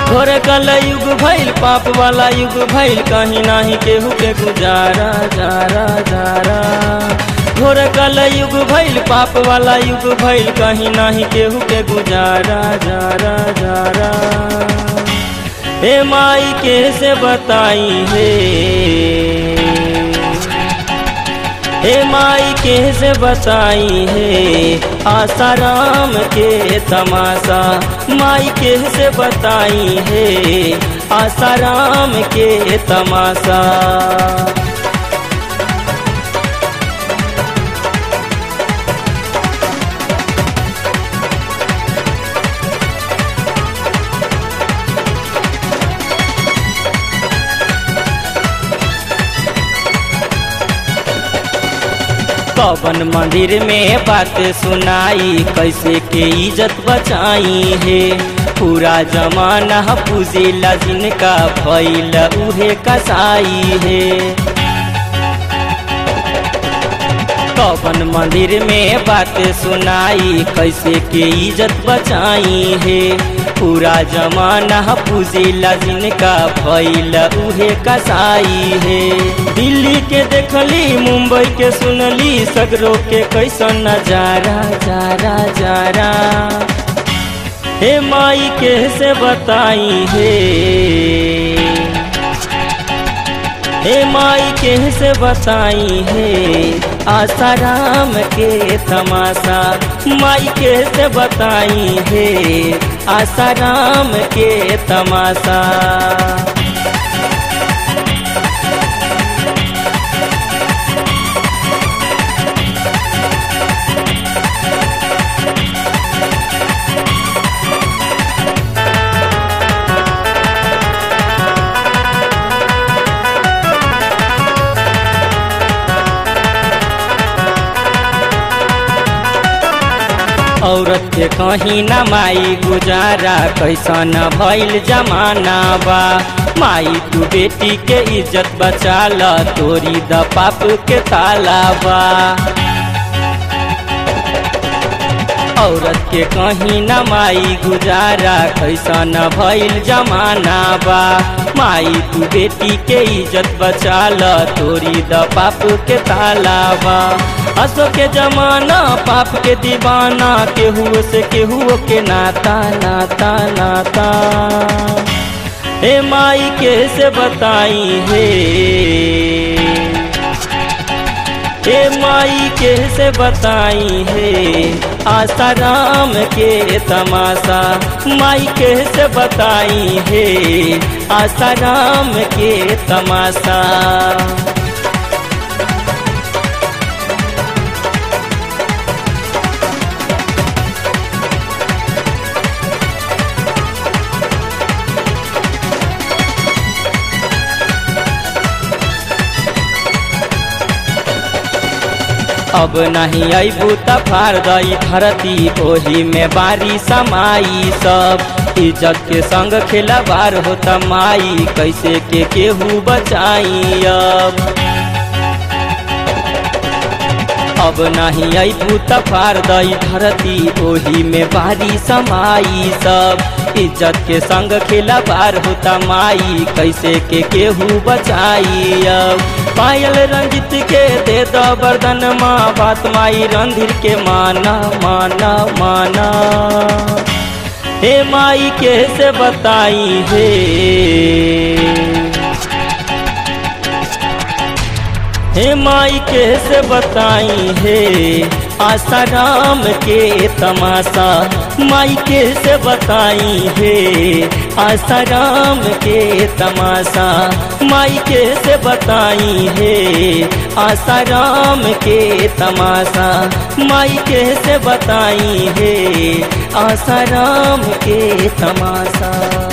घोर कल युग भइल पाप वाला युग भइल कहीं नाही केहू के गुजारा जारा जारा घोर कल युग भइल पाप वाला युग भइल कहीं नाही केहू के गुजारा जारा जारा हे माई के से बताई हे हे माई के से बताई हे आसाराम के तमाशा माई के से बताई हे आसाराम के तमाशा कवन मंदिर में बात सुनाई कैसे के इज्जत बचाई है पूरा जमाना पूजिला जिनका भैल उहे कसाई है कवन मंदिर में बात सुनाई कैसे के इज्जत बचाई है पूरा जमाना पूजिला जिनका भैल उहे कसाई है दिल्ली के देखली मुंबई के सुनली सगरो के कैसन नजारा जारा जारा हे माई के से बताई हे हे माई के से बताई हे आसाराम के तमाशा माई के से बताई हे आसाराम के तमाशा औरत के कहीं न माई गुजारा कैसन भइल जमाना बा माई तू बेटी के इज्जत बचा ल तोरी द पाप के ताला बा औरत के कहीं न माई गुजारा कैसन भइल जमाना बा माई तू बेटी के इज्जत बचा ल तोरी द पाप के ताला बा असो के जमाना पाप के दीवाना केहू से केहू के नाता नाता नाता हे माई के से बताई हे हे माई के से बताई हे आसाराम के तमाशा माई के से बताई हे आसाराम के तमाशा अब नहीं अबू त फार दई धरती ओही में बारी समाई सब इज्जत के संग खिलावार होता माई कैसे के केहू बचाई अब अब नहीं अबू त फार दई धरती ओही में बारी समाई सब इज्जत के संग खिलावार होता माई कैसे के केहू बचाई अब पायल रंजित के दे दो बर्दन माँ बात माई रंधिर के माना माना माना हे माई के से बताई हे हे माई के से बताई हे आसाराम के तमाशा माई के से बताई हे आसाराम के तमाशा माई के से बताई हे आसाराम के तमाशा माई के से बताई हे आसाराम के तमाशा